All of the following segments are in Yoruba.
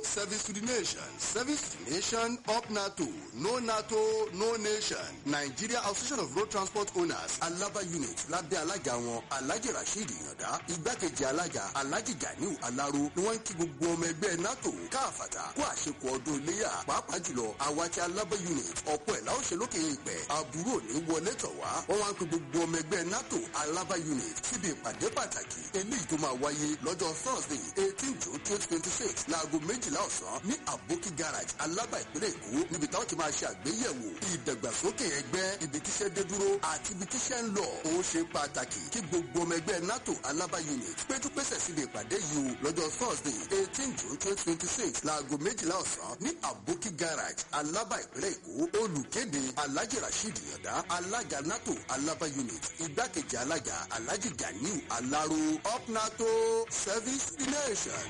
service to the nation service to the nation up nato no nato no nation nigeria association of road transport owners alaba unit lábẹ́ alága wọn alhaji rasheed yanda igbákejì alága alhaji ganiu alaro ni wọ́n ń kí gbogbo ọmọ ẹgbẹ́ nato káàfàtà kó àṣekọ ọdún iléyà pàápàá jùlọ àwa ti alaba unit ọ̀pọ̀ ẹ̀ láwọn ṣe lókè ìpẹ́ àbúrò ní wọlé tọ̀ wá wọ́n wá ń pe gbogbo ọmọ ẹgbẹ́ nato alaba unit síbi ìpàdé pàtàkì eléyìí tó máa wáyé lọ́jọ́ thursday eighteen june twenty twenty six láago méjìlá ọ̀sán ní aboki garage alaba ìpínlẹ̀ èkó níbi táwọn ti máa ṣe àgbéyẹ̀wò ìdàgbàsókè ẹgbẹ́ ibi tíṣẹ́ dé dúró àti ibi tíṣẹ́ ń lọ ó ṣe pàtàkì kí gbogbo ọmọ ẹgbẹ́ nato alaba unit péjúpésẹ̀ síbi ìpàdé yìí o lọ́jọ́ thursday eighteen june twenty twenty six láago méjìlá ọ̀sán ní aboki garage alaba ìpínlẹ̀ èkó olùkéde alhaji rasheed yọ̀dá alága nato alaba unit igbákejì alága alhaji ganiu alaro up nato service the nation.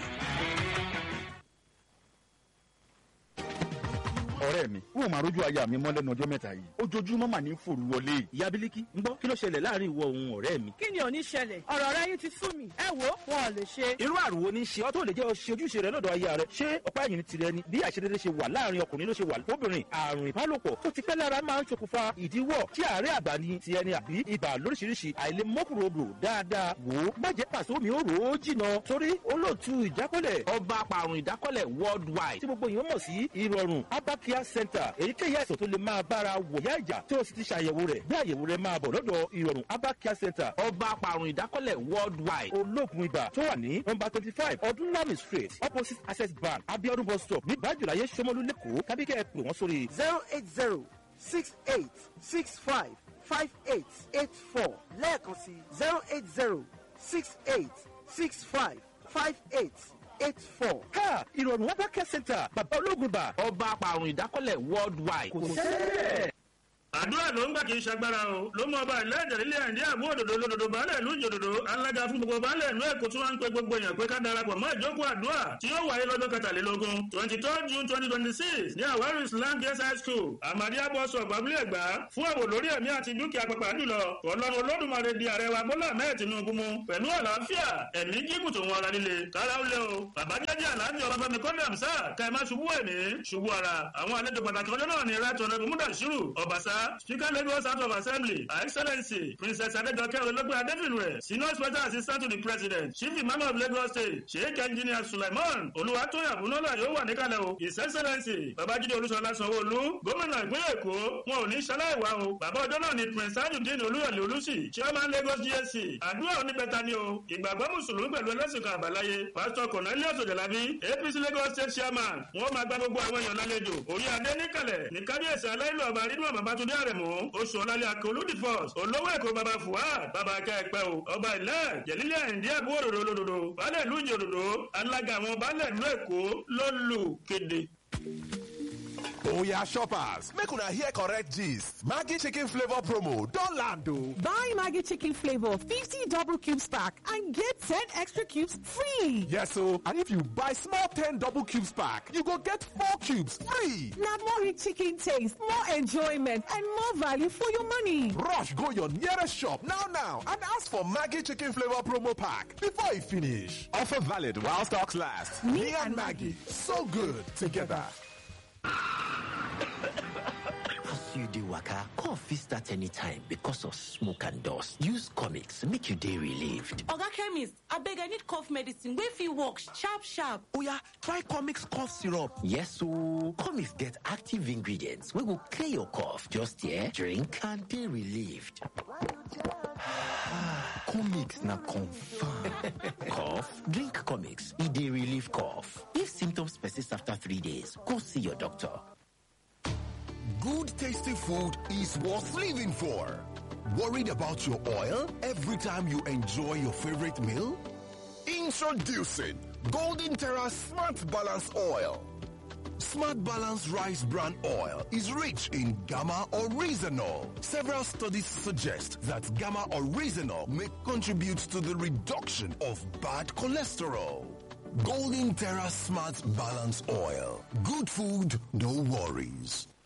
ọ̀rẹ́ mi wọ́n máa rójú aya mi mọ́ lẹ́nu ọjọ́ mẹ́ta yìí ojoojúmọ́ mà ní fòrú wọlé. ìyá bílíkì ń gbọ́ kí ló ṣẹlẹ̀ láàrin ìwọ òun ọ̀rẹ́ mi. kí ni ò ní ṣẹlẹ̀ ọ̀rọ̀ rẹ yín ti sú mi ẹ wo wọn ò lè ṣe. irú àrùn wo ni ṣe ọ́ tó lè jẹ́ ọ ṣe ojúṣe rẹ lọ́dọ̀ aya rẹ ṣé ọ̀pá ẹ̀yìn tirẹ̀ ni bí àṣedédé ṣe wà láàrin ọkùnrin ló ṣe wà lóbìnrin àrùn ìbálòpọ̀ tó ti pẹ́ lára máa ń ṣokùnfà ìdíwọ́ tí àárẹ̀ àgbà ni ti ẹni àbí ibà lóríṣiríṣi àìlèmọ́kùnrodò dáadáa wò ó má jẹ́ pàṣẹ omi ó rò ó jìnà torí olóòtú ìdákọ́lẹ̀ ọba apàrùn ìdákọ́lẹ̀ worldwide tí gbogbo èèyàn mọ̀ sí ìrọ̀rùn abakia center èyíkéyìí àìsàn tó lè máa bára wòyá ìjà tí o sì ti ṣàyẹ̀wò rẹ̀ bí àyẹ̀wò rẹ̀ máa bọ̀ lọ́dọ̀ ìrọ̀rùn abakia center ọba apàrùn ìdákọ́lẹ̀ worldwide olóògùn ibà tó wà ní nọmba twenty five ọdúnlami street opposite access bank abiodun bus stop ní bájúláyé sọmọlú lẹ́kọ̀ọ́ tàbí kẹ́ ẹ pè wọ́n sórí zero eight zero six eight six five five eight eight four lẹ́ẹ̀kan sí zero eight zero six eight six five five eight eight four. ká ìrọ̀rùn abakia center bàbá olóògùn ibà ọba apàrùn ìdákọ́lẹ̀ worldwide kò sẹ́ẹ̀ àdúrà ló ń gbà kí n ṣagbára o ló mú ọba ìlẹ́jẹ̀ nílé àìdí àbú òdòdó lòdòdó baálẹ̀ ìlú ìjòdòdó alága fún gbogbo baálẹ̀ ìlú èkó tí wọ́n ń pe gbogbo èèyàn pé ká darapọ̀ mọ́ ìjókòó àdúrà tí yóò wáyé lọ́jọ́ kẹtàlélógún twenty third june twenty twenty six ní àwárí islam girls high school amadi abọ́sọ̀ babule ẹ̀gbá fún ààbò lórí ẹ̀mí àti dúkìá pàpà jùlọ ọlọ́run olódùmarè di ààrẹ wa bọ́lá mẹ́ẹ̀ tinubu mu pẹ̀lú àlàáfíà ẹ̀mí gígùn tó wọn ara líle kára ó lé o bàbá jẹ́jẹ́ àlàáfíà ọba fẹ́mi kọ́ndé àmsá ká ẹ má ṣubú ẹ̀mí ṣubú ara àwọn àlejò pàtàkì ọjọ́ náà ni right honourable mudashiru ọbaṣá speaker lagos house of assembly her excellency princess adejoke olóògbé adéfìlúwẹ̀ senior special assistant to the president chief imam of lagos state sheikh engineer suleiman olùwàtòyà bunola yóò wà níkàlẹ̀ o his excellency babájídé olúṣọlá sanwó-olú gómìnà ìpínlẹ̀ èkó wọn ò ní ṣaláìwá o bàbá ọjọ́ náà ni prince tajudeen olúyọ̀lé olùsì chairman lagos gsc àdúrà oníbẹ̀ta ni o ìgbàgbọ́ mùsùlùmí pẹ̀lú ẹlẹ́sìn kan àbáláyé pastor cornelius ojalabi apc lagos state chairman wọn máa gba gbogbo àwọn èèyàn lálejò orí adé níkàlẹ̀ ní kábíyèsí aláìlú ọba rídùn babatunde àrẹ̀mú oṣù ọ̀làlẹ̀ akọ̀olódì force olówó èkó baba fuad baba akẹ́ẹ̀pẹ́ o ọba ilẹ̀ jẹ̀lílẹ̀ ẹ̀ǹdí àbú òdòdó lòdòdó baálẹ̀ ìlú ìjòdòdó alága àwọn baálẹ̀ ìlú èkó ló lù kéde. Oya shoppers, make una hear correct gist. Maggi chicken flavor promo don land o. Buy Maggie Chicken Flavor 50 double cubes pack and get 10 extra cubes free. Yes o, and if you buy small 10 double cubes pack, you go get 4 cubes free. Now more rich chicken taste, more enjoyment, and more value for your money. Rush go your nearest shop now now and ask for Maggi chicken flavor promo pack before e finish. Offer valid while stocks last. Me and Maggie, so good together. As you dey waka, cough fit start anytime because of smoke and dust. Use comics make you dey relieved. Oga chemist, abeg I need cough medicine wey fit work sharp sharp. Oya, try comics cough syrup. Yes ooo, comics get active ingredients wey go clear your cough. Just here, drink and dey relieved. comics na confam. cough? Drink comics, e dey relieve cough. If symptoms persist after three days, go see your doctor. Good tasty food is worth living for. Worried about your oil every time you enjoy your favorite meal? Introducing Golden Terra Smart Balance Oil. Smart Balance Rice Bran Oil is rich in gamma oryzanol. Several studies suggest that gamma oryzanol may contribute to the reduction of bad cholesterol. Golden Terra Smart Balance Oil. Good food, no worries.